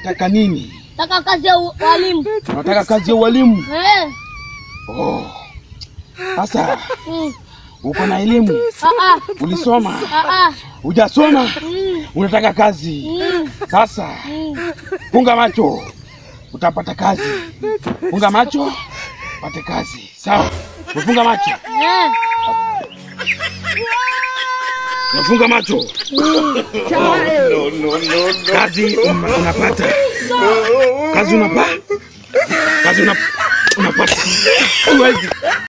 unataka nini? Nataka kazi ya u- walimu. Unataka kazi ya ualimu? Eh. Oh. Sasa Mm. uko na elimu, Ah ah. ulisoma, Ah ah. hujasoma, Mm. unataka kazi. Mm. Sasa Mm. funga macho, utapata kazi. Funga macho, pate kazi. Sawa? Umefunga macho? Eh. Umefunga macho? Kazi una- unapata. Kazi unapa. Kazi una- unapata. Huwezi.